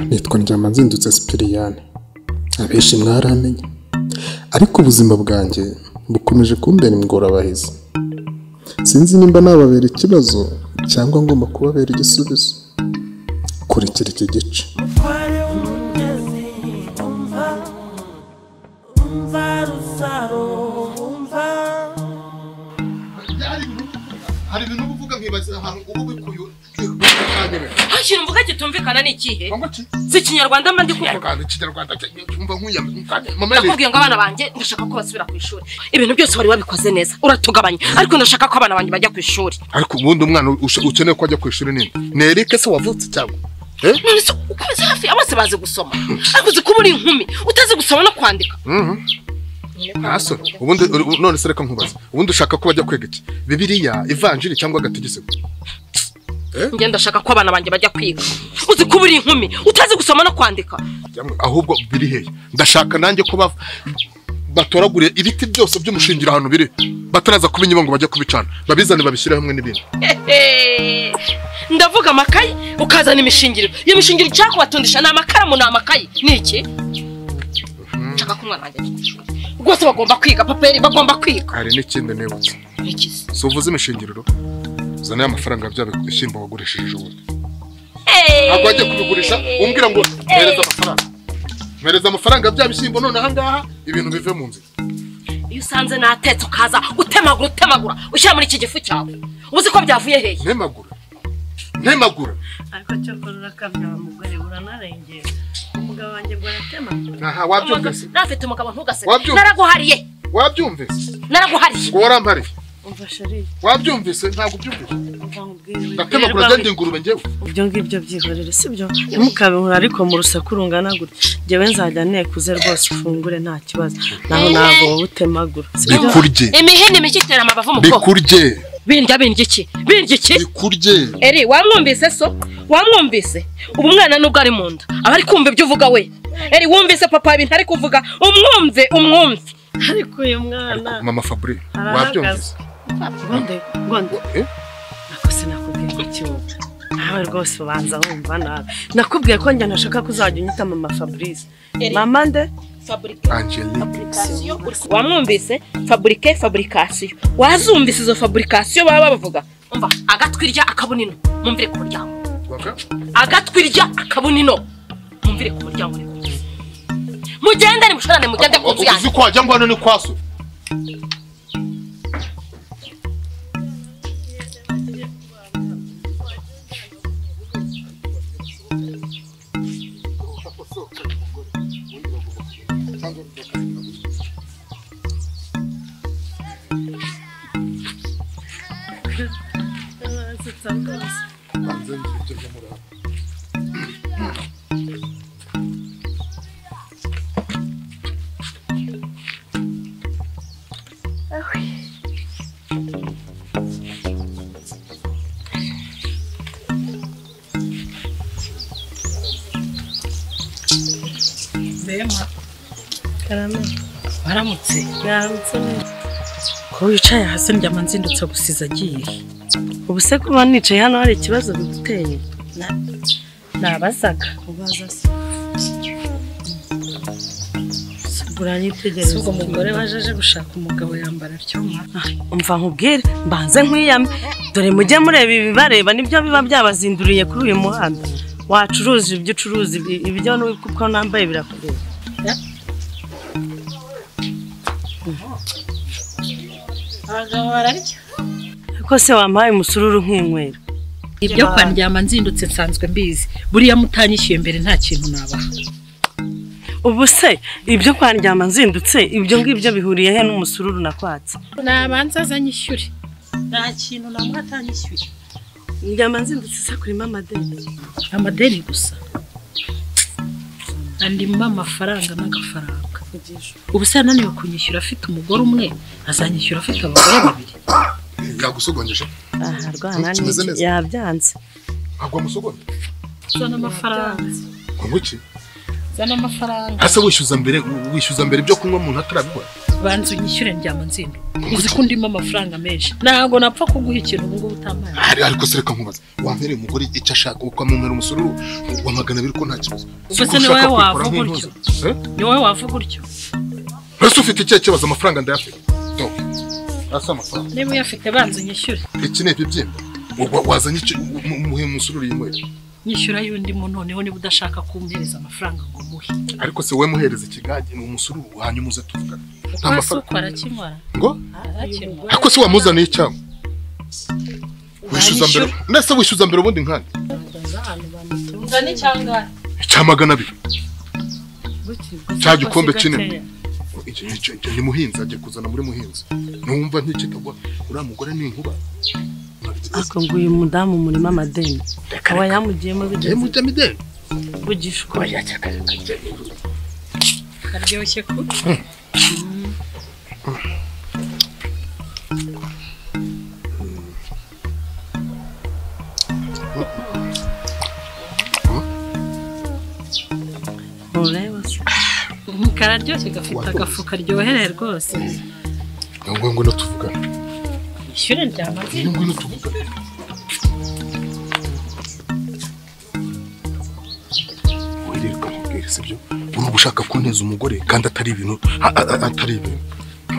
nitwa nzindutse sipiriyani abenshi mwaramenye ariko ubuzima bwanjye bukomeje kumbera ingorabahizi sinzi nimba nababera ikibazo cyangwa ngomba kubabera igisubizo kurikira iki gice hari ibintu uba uvuga nkibaza ahantu uba ubikuye hashyira imvuga kitumvikana ni ikihe utanyemerera si ikinyarwanda mba ndi kuvuga kinyarwanda ikinyarwanda cyumva nk'uyamutanye mama nakubwiye ngo abana banjye ndashaka ko basubira ku ishuri ibintu byose wari wabikoze neza uratugabanya ariko ndashaka ko abana banjye bajya ku ishuri ariko ubundi umwana ushe- ukeneye ko ajya ku ishuri nini ni erike se wavutse cyangwa Eh? none se ukomeze hafi ya bose bazi gusoma ariko uzi kuba uri inkumi utazi gusoma no kwandika Mhm. nta soni ubundi u- none se reka nkubaze ubundi ushaka ko bajya kwiga iki bibiliya ivanjiri cyangwa agatigisigo njye ndashaka ko abana banjye bajya kwiga uzi kuba uri inkumi utazi gusoma no kwandika Yamwe, ahubwo biri hehe ndashaka nanjye ko bava- batoragure ibiti byose by'umushingiro ahantu biri bataraza kubinyima ngo bajye kubicana babizane babishyire hamwe n'ibindi Hehe. ndavuga amakayi ukazana imishingiriro iyo mishingiro icyakubatundisha ni amakaramu ni amakayi ni iki nshaka ko umwana wanjye ajya ku ishuri rwose bagomba kwiga paperi bagomba kwiga hari n'ikindi nibutse ni iki se si uvuze imishingiriro uzana ya mafaranga bya bishyimbo wagurishije ejobundi ntabwo wajya kubigurisha umbwira ngo mpereza amafaranga mpereza amafaranga bya bishyimbo none aha ngaha ibintu bive mu nzira iyo usanze natetse ukaza utemagura utemagura ushyira muri iki gifu cyawe uzi ko byavuye hehe ntemagura ntemagura ariko cyakora urakabyara mugore uranarengera umugabo wanjye ngo aratema aha wabyumvise nafite umugabo ntugaseke Wabyumva- naraguhariye wabyumvise naraguhariye ngo warampariye umva sheri wabyumvise ntabwo ubyumvise umva nkubwire ndatemagura wirirwa zandi ngurube njyewe ibyo ngibyo byihorere si byo ntimukabinkure ariko mu rusaku rungana gutya njyewe nzajya nekuze rwose ufungure nta kibazo naho ntabwo wowe utemagura si byo bikurye imihini mike itera amabavu mu bwoko bikurye bindya bindya iki bindya iki bikurye eri wamwumvise so wamwumvise ubu umwana nubwo ari mu nda aba ari kumva ibyo uvuga we eri wumvise papa ibintu ari kuvuga umwumve umwumve ariko uyu mwana mama fabure wabyumvise arahagaze gonde gonde Eh? nakose nakubwiye ko kibuga nawe rwose ubanza wumva nawe nakubwiye ko njye ntashaka kuzajya unyita mama fabrice Eri. mama nde angelique wamwumvise faburike faburikasiyo wazumvise izo faburikasiyo baba bavuga umva agatwi irya akabona ino mwumvire ku muryango Waka? agatwi irya akabona ino mwumvire ku muryango rero. mugende nimushorane mugende ku nzu yanjye uzi ko wajya ngo hano ni kwa so bema karame waramutse yarutse neza ko wicaye hasi njyama nzindutse gusiza agiye ubu se kuba nicaye hano hari ikibazo biguteye nabazaga ubaza se uranyitegereza si ubwo umugore waje aje gushaka umugabo yambara aryoma umva nkubwire mbanze nkwiyame dore mujye mureba ibibareba nibyo biba byabazinduriye kuri uyu muhanda wacuruza ibyo ucuruza ibi- ibyo ni kuko nambaye birakureba abagabo bararya ariko se wampaye umusururu nkinywera ibyo kwandyama nzindutse nsanzwe mbizi buriya mutanyishyuye mbere nta kintu nabaha ubu se ibyo kwandyama nzindutse ibyo ngibyo bihuriye he n'umusururu nakwatse nabanza azanyishyure nta kintu namwe atanyishyuye ndyama nzindutse isakurimo amadeni amadeni gusa andimo amafaranga n'agafaranga kugisha ubu se yananiwe kunyishyura afite umugore umwe azanyishyura afite abagore babiri Yagusogonyesha. aha rwana Kimeze neza. yabyanze Ntabwo wamusogonya. zana amafaranga Ngo iki? zana amafaranga Ese wishyuza mbere wishyuza mbere ibyo kunywa umuntu atarabibona. banza unyishyure ndyama nzindo uzi ko ndimo amafaranga menshi ntabwo napfa kuguha ikintu ubu ngubu utamaye Ari ariko se reka nkubaza. Wambereye umugore icyo ashaka uko amumera umusururu wa magana abiri ko nta kibazo. Ubwo Uko se ni ushaka wowe kwikora wavuga nk'intozi. Eh? ni wowe wavuga utyo Ese ufite ikihe kibazo amafaranga ndayafite. Do. Asa amafaranga. niba uyafite banza unyishyure Iki ni ibibyimba. Wa- Wazanye iki umuhe umusururu yinywera. nyishyura y'undi muntu noneho niba udashaka kumpereza amafaranga ngo muhe Ariko se we muhereza ikigage ni umusururu hanyuma uze tuvugane. Nta kwa mafaranga. suko arakimara Ngo arakimara ariko se wamuzaniye icyago. Wishyuza mbere. Ndese wishyuza mbere ubundi nkandi. uzane cyangwa Icya magana abiri. Cya gikombe kinini. Icyo- icyo- icyo ni muhinzi agiye kuzana muri muhinzi numva ntikitagwa uriya mugore ni inkuba ariko ngo uyu mudamu umurima amadeni akaba yamugiyemo bigeze mujyamideni kugisha uko karyoshye ku ntureba se kararyoshye gafite agafu karyohereye rwose ngo ngwino tuvugane ishyure ryamaze ngwino ngwino tuvugane wirirwa mubwire sibyo uruba ushaka kunteza umugore kandi atari ibintu a- a- a- atari ibintu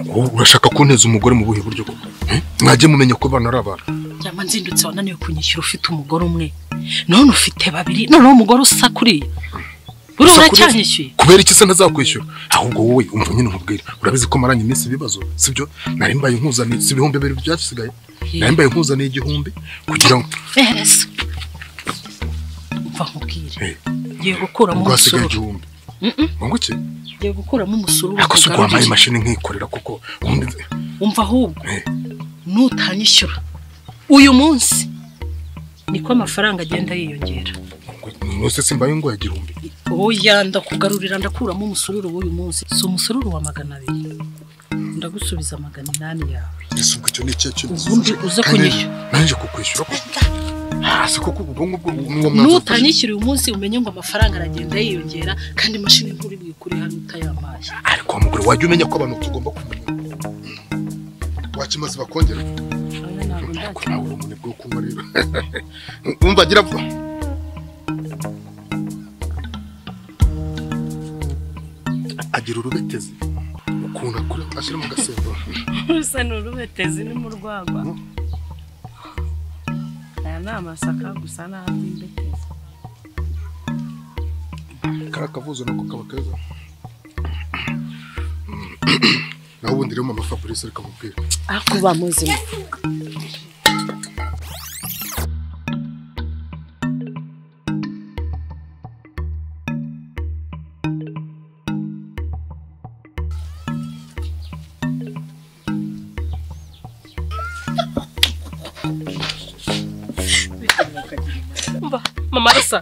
Wowe urashaka kunteza umugore mu buhe buryo koko Eh? mwajye mumenya ko abana ari abantu ryama nzindutse wananiwe kunyishyura ufite umugore umwe none ufite babiri noneho umugore usakuriye uriya uracyanyishyuye kubera iki se ntazakwishyura ahubwo wowe umva nyine nkubwira urabizi ko maranye iminsi ibibazo sibyo nari mbaye nkuzaniye si ibihumbi bibiri byasigaye nari mbaye nkuzaniye igihumbi kugira ngo ehereza mva nkubwire Eh. ngiye gukuramo ubwo hasigaye umusururu igihumbi Mm-mm. ngo ngiki ngiye gukuramo umusururu ariko si uguhamaye kugarurire. imashini nkikorera kuko ubundi umva ahubwo Eh. nutanyishyura uyu munsi niko amafaranga agenda yiyongera nose simbaye ngo igihumbi oya ndakugarurira ndakuramo umusururu w'uyu munsi si umusururu wa magana abiri ndagusubiza magana inani yawe ese ubwo icyo ni ikihe kibazo ubundi uze kunyishyura nanjye kukwishyura ko hasi kuko ubwo ngubwo n'uwo mwanzuro nutanyishyura uyu munsi umenye ngo amafaranga aragenda yiyongera kandi imashini nkuru bwikure hano utayamaye ariko wa mugore wajya umenya ko abantu tugomba kumenya wakimaze bakongera Oya, ntabwo Ariko ndakira. nawe uri umunebwe wo kunywa rero wumva agira vuba agira urubetezi ukuntu akura ashyira mu gasebo rusa n'urubetezi ni mu rwagwa aya ni amasaka gusa nta by'imbetezi kariya kavuzo nako kaba keza nawe ubundi rero mama fabrice reka mubwire ariko uba muzima mba mama risa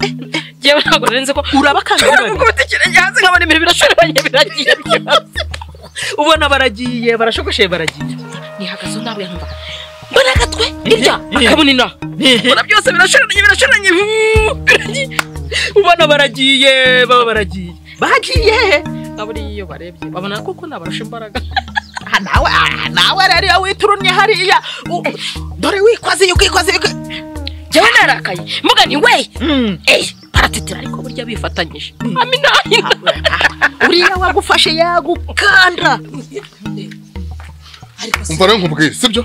yewe ntabwo narenze ko urabakangurira ubwo bitekere nyanze nk'abana ibintu birashoranye biragiye byose ubona baragiye barashogoshe baragiye nihagazeho nawe nkumva mbona agatwe irya akabona ina mbona byose birashoranye birashoranye vuuu, biragiye. ubona baragiye baba baragiye bagiye aburiya iyo barebye babona koko nabarusha imbaraga Ah, nawe ah, nawe rero iyo witurunye hariya u- dore wikoze iyo ukikoze wiko- jyewe narakaye mvuga nti we Eh, baratitira ariko burya bifatanyije aminahina uriya wagufashe yagukanda umva rero nkubwire sibyo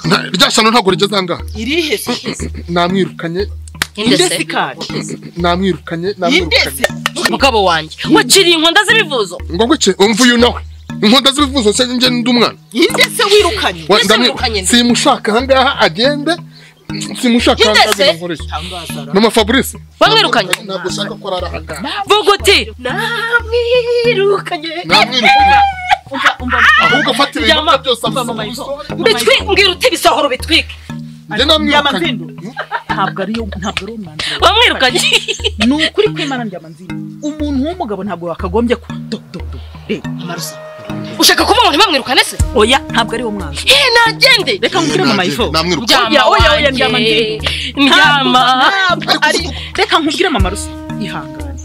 Nta- rya shyano ntabwo rigeze ahangaha irihe se namwirukanye indesi kandi namwirukanye namwirukanye mugabo wanjye waciriye inkonda z'ibivuzo ngo ngwiki umva uyu nawe inkonda z'ibivuzo se njye ndi umwana indesi wirukanye Wa- Mbese ndamwe- mwirukanye nde? simushaka ahangaha agende simushaka Yinde ahangaha se? binamukoresha mama fabrice Bamwirukanye? ntabwo ushaka ko arara ahangaha vuga uti namwirukanye namwirukanye ahubwo afata ibintu Yama- byose abisoma bitwi mbwira uti ibisahuro bitwike njye namwirukanye ntabwo ariyo ntabwo ari umwanzuro wamwirukanye ni ukuri kw'imana njya manzini umuntu w'umugabo ntabwo wakagombye ku do do do reba amarusa ushaka kuvuga ngo ntibamwirukane se oya ntabwo ariwo mwanzuro eh nagende reka nkubwire mama ivo namwiruka Oya, Mujyama oya, oya, wanjye. mujyama njye. Mujyama. ntabwo ari reka nkubwire mama rusa ihangane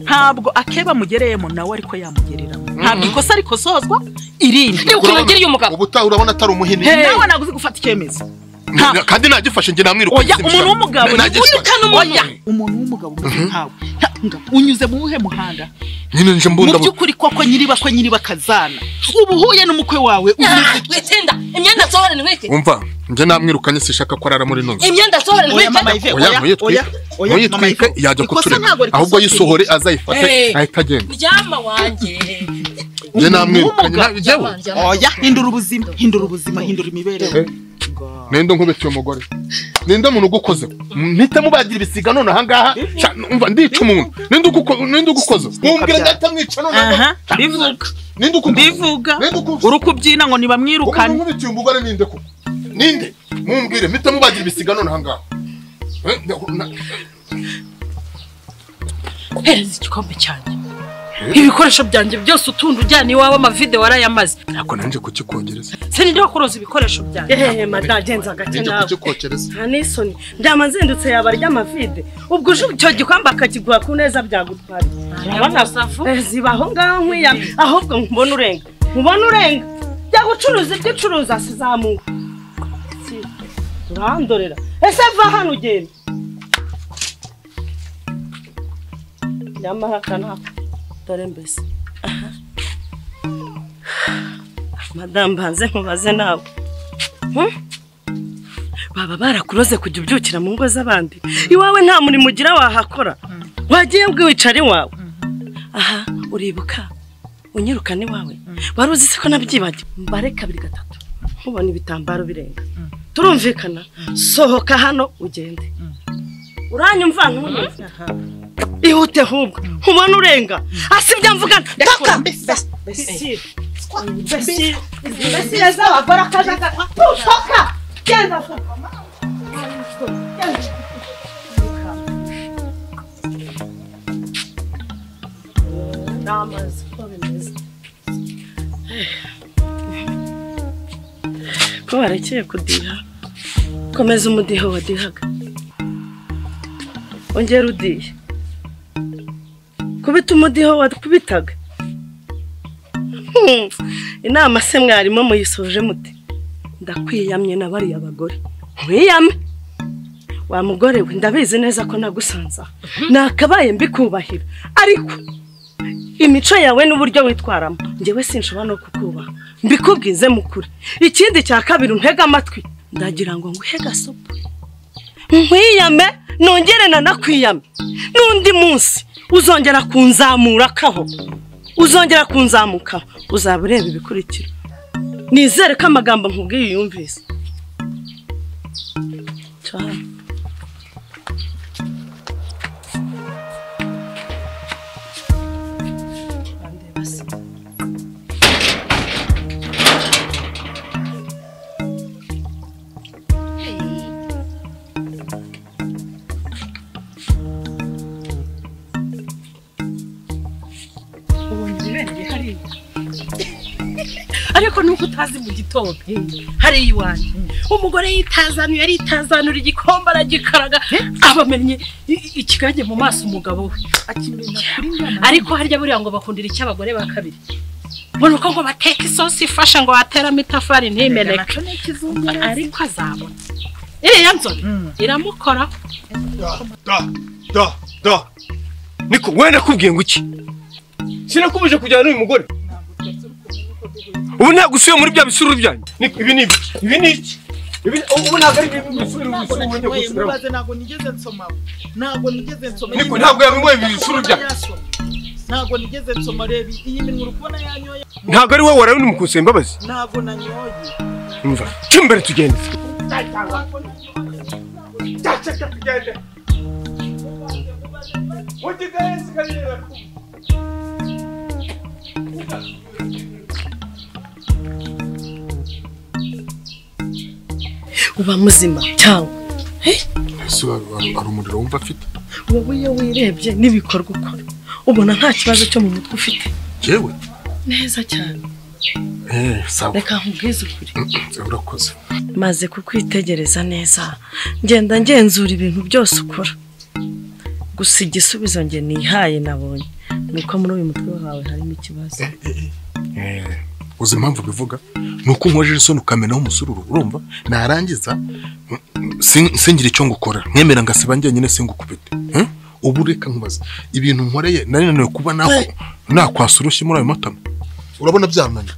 ntabwo akeba amugereyemo nawe ariko yamugereramo ntabwo ikosa rikozozwa irindi Ni ukuntu agiriye umugabo ubutaha urabona atari umuhini nawe ntabwo uzi gufata icyemezo nta- kandi ntagifashe njye namwiruka oya umuntu w'umugabo ni Wirukane umuntu. oya umuntu w'umugabo umeze nkawe Nta- nga- unyuze mu wuhe muhanda nyine nje mu mbunda by'ukuri koko nyiriba ko nyiriba kazana uba uhuye n'umukwe wawe Ah, umeze witsinda imyenda nsohorane nkeke umva njye namwirukanye sishaka ko arara muri nonzi imyenda nsohorane Oya, mama nkeke Ive, oya ntuyitwike oya, mama Ive. ntuyitwike yajya Ikosa ntabwo kutureba rikosa ahubwo kuri- ayisohore azayifate Eh. ahita agenda mujyama wanjye njye Umuntu namwirukanye w'umugabo. nta- njyewe Mujyama. oya hindura ubuzima hindura ubuzima hindura imibereho Eh. ninde nkubitiye umugore ninde muntu ugukoze mpite mubagira ibisiga none ahangaha Sha, umva ndica umuntu ninde uguko- ninde ugukoze mumbwira ndahita mwica none ahangaha. aha bivuga ninde ugukoze bivuga Ninde ukuvuga? uri kubyina ngo umuntu nibamwirukane nkubitiye umugore ninde ko ninde mumbwire mpite mubagira ibisiga none ahangaha Eh, na- hereza igikombe cyanjye ibikoresho byanjye byose utunda ujyana iwawe amavide warayamaze ntabwo nanjye kukikogereza sininde wakuroza ibikoresho byanjye ehehe madagenza agace nanjye nawe kukikokereza nta n'isoni ndaba nzindutse yaba ry'amavide ubwo uje icyo gikombe akakiguha ku neza byagutwara urabona Safu. Eh, ziba aho ngaho nkwiyama ahubwo nkubona urenga nkubona urenga jya gucuruza ibyo ucuruza sizamuka Si, urandorera ese va hano ugenda nyamahaka ntabwo dore mbese Aha. madamu banze nkubaze nawe Hmm? baba barakuroze kujya ubyukira mu ngo z'abandi iwawe nta murimo ugira wahakora wagiye bwiwicara iwawe aha uribuka unyirukane iwawe wari uzi se ko nabyibagiwe mbare kabiri gatatu nkubona ibitambaro birenga turumvikana sohoka hano ugende uranyumva ntunyumva ihute ahubwo nkubona urenga asibye mvuga mpaka mbese mbese mbese yazabagora akaje akakwa tusoka genda vuba n'amazi ko bimeze ko barekeye kudiha komeza umudiho wadihaga ongera udiye kubita umudiho wakubitaga Hmm. inama se mwarimu muyisoje mute ndakwiyamye na bariya bagore mwiyame wa mugore we ndabizi neza ko nagusanza nakabaye mbikubahira ariko imico yawe n'uburyo witwaramo njyewe sinshobora no kukubaha mbikubwize mukuri ikindi cya kabiri ntega amatwi ndagira ngo nguhe gasopo nkwiyame nongere nanakwiyame n'undi munsi uzongera kunzamurakaho uzongera kunzamukaho uzaba ureba ibikurikira nizere ko amagambo nkubwiye uyumvise cyane ariko nuko utazi mu gitondo hariya iwanjye umugore yitazanuye aritazanuye igikombe aragikaraga abamennye i- ikigange mu maso umugabo we ariko harya buriya ngo bakundira icy'abagore ba kabiri mbona uko ngo bateka isosi ifasha ngo wateramo itafari ntimeneke ariko azabona iriya nzobe iramukora da da da niko we nakubwiye ngo iki sinakubuje kujyana n'uyu mugore ubu ntabwo usubiye muri bya bisururu byanjye niko ibi ni ibiki ibi ni iki ibi ubu ntabwo ari ibintu bisururu ntabwo bisururu njya nakinyoye gusubiramo mubaze ntabwo nigeze nsoma ntabwo nigeze nsoma Niko, ntabwo yabinyoye ibisuru byanjye. ntabwo nigeze nsoma reba iyi minwa uri kubona yanyoye ntabwo ari wowe warabona umukusi imbabazi ntabwo nanyoye umva cyo imbere tugende uba muzima cyangwa ese hari umuriro wumva afite wowe iyo wirebye n'ibikorwa ukora ubona nta kibazo cyo mu mutwe ufite yewe neza cyane eee sawa reka nkubwize ukuri Mm, urakoze maze kukwitegereza neza ngenda ngenzura ibintu byose ukora gusa igisubizo nge nihaye nabonye ni uko muri uyu mutwe wawe harimo ikibazo Eh, uzi impamvu bivuga ni uko unkojeje isoni ukamena umusururu urumva narangiza mm, sin- singire icyo ngukora mwemera ngasiba njyenyine singukubite Eh? ubu reka nkubaze ibintu nkoreye nari nananiwe kuba nako- nakwasa urushyi muri ayo matama urabona byananiye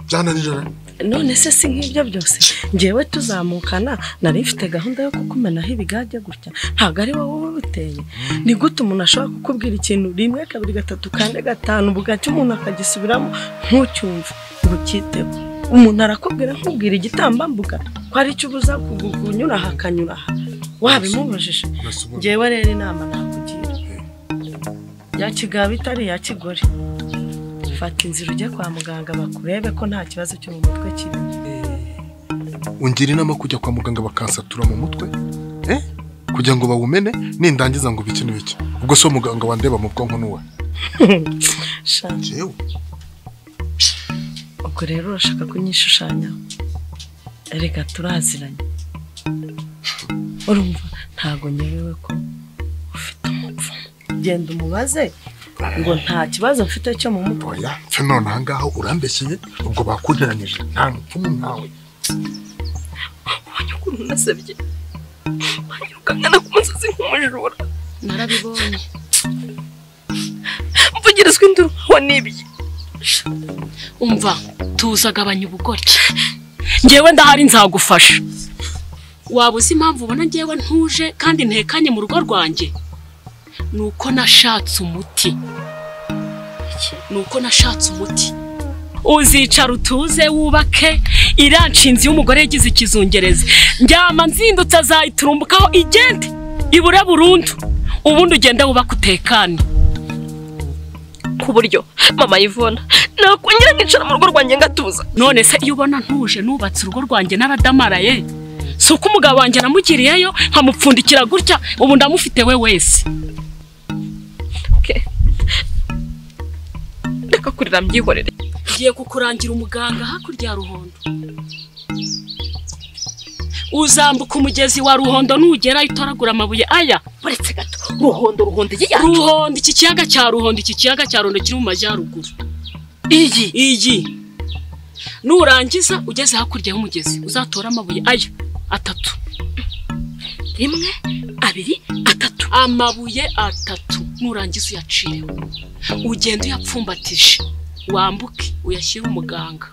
byananirana none se si nk'ibyo byose ngewe tuzamukana nari mfite gahunda yo kukumenaho ibigage gutya ntabwo ari wowe ubiteye ni gute umuntu ashobora kukubwira ikintu rimwe kabiri gatatu kane gatanu bugacya umuntu akagisubiramo ntucyumve ngo ucyiteho umuntu arakubwira nkubwira igitambambuga ko ari cyo ubuza kugu- kunyura aha akanyura aha wabimubujije Nasubona. ngewe rero inama nakugira ya kigabo itari ya kigore fata inzira ujye kwa muganga bakurebe ko nta kibazo cyo mu mutwe kirimo ungira inama kujya kwa muganga bakansatura mu mutwe eh? kugira ngo bawumene nindangiza ngo bike n'ibiki ubwo so muganga wandeba mu bwonko n'uwe Sha, jewe ubwo rero urashaka kunyishushanya reka turaziranye urumva ntago nyerewe ko ufite umupfumu genda umubaze ngo nta kibazo mfite cyo mu mutwe oya mfe none ahangaha urambeshyeye ubwo bakunteranyije nta mupfumu ntawe ubonye ukuntu nasabye wanyirukangana ku musozi nk'umujura narabibonye mvugirizwa induru nkaho nibye umva tuzagabanya ubugoryi ngewe ndahari nzagufasha waba uzi impamvu ubona ngewe ntuje kandi ntekanye mu rugo rwanjye ni uko nashatse umuti ni uko nashatse umuti uzicara utuze wubake iriya nshinzi y'umugore yagize ikizungerezi njyama nzindutse azayiturumbukaho igende ibure burundu ubundi ugende wubake utekane ku buryo mama yivona nakongera nkicara mu rugo rwanjye ngatuza none se iyo ubona ntuje nubatse urugo rwanjye naradamaraye si uko umugabo wanjye namugiriyeyo nkamupfundikira gutya ubu ndamufite we wese Okay. reka kurira mbyihorere ngiye kukurangira umuganga hakurya ya ruhondo uzambuka umugezi wa ruhondo nugerayo utoragura amabuye aya uretse gato ruhondo ruhondo iyi yacu ruhondo iki kiyaga cya ruhondo iki kiyaga cya ruhondo kiri mu majyaruguru iyi iyi nurangiza ugeze hakurya y'umugezi uzatore amabuye aya atatu rimwe abiri atatu amabuye atatu nurangiza uyacireho ugenda uyapfumbatije wambuke uyashyire umuganga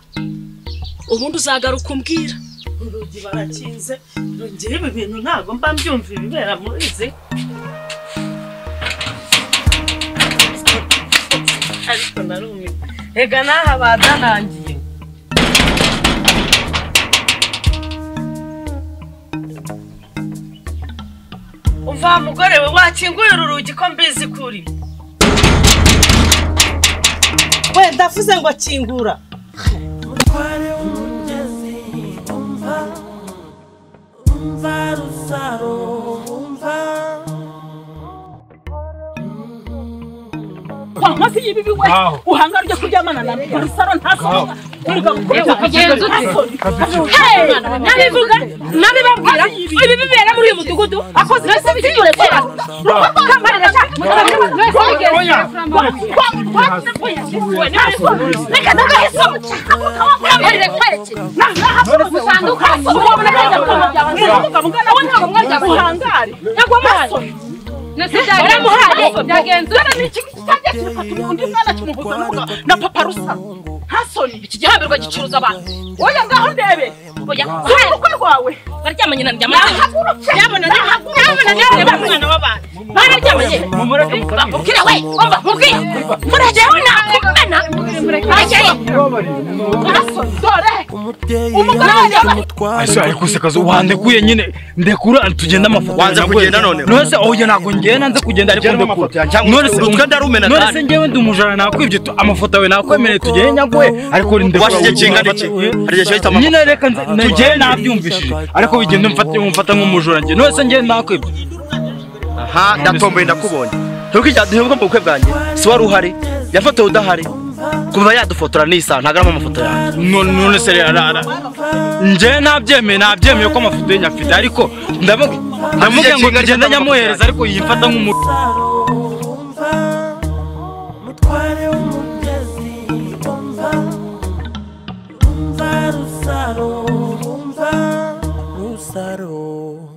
ubundi uzagaruka umbwira urugi barakinze rugira ibi bintu ntabwo mba mbyumva ibibera muri izi ariko narumiwe rega n'aha badanangiye umva wa mugore we wakinguye uru rugi ko mbizi kuri we ndavuze ngo akingura mutware w'umugezi umva umva rusaro umva wa nkozi y'ibibi we Ngaho. uhanga ryo kuryamana na rusaro ntasonga wirirwa gukora ukagenda ntasonga nabivuga nabibabwira ibi bibera muri uyu mudugudu akoze nasi bitore kera kamarira cha reka ndakahisa kamarira kwereke nahapo musanduka ubona kaza uhangare undi mwana kimuhuza n'ubuga na papa rusaro ntasoni iki gihambirwa gicuruza abantu oya ngaho ndebe oya urukwe rwawe baryamanye na ndyamana ndyamana ndyamana ndyamana umwana w'abantu bararyamanye mumureke mubwire we umva mubwire muragewe nakumena ese ariko usekaza wandekuye nyine ndekura tugenda amafoto Wanze yanjye. kugenda none? none se oya ntabwo ngenda nze kugenda ariko Jyana amafoto ndekura yanjye, none se utwe ndarumena none kandi. se ngewe ndi umujana nakwibye tu- amafoto yawe nakwemereye tugende nyagwe ariko uri ndekura Washyize kingana iki? Hari igihe cyahita mama- nyine reka nze- tugende nabyumvishije ariko bigende mfate mfata nk'umujura njye none se ngewe nakwibye aha ndatomboye ndakubonye ntuko ijya duhebwa mu bukwe bwanjye si wari uhari yafotowe udahari kuba yadufotora nisa ntabwo arimo amafoto yanjye none none se rero ara njye nabyemeye nabyemeye ko amafoto ye nyafite ariko ndamu- ndamubwira ngo kinga rye cyangwa tugende nyamuhereza amafoto ariko yifata nk'umujura Rusaro, Rusaro, Rusaro.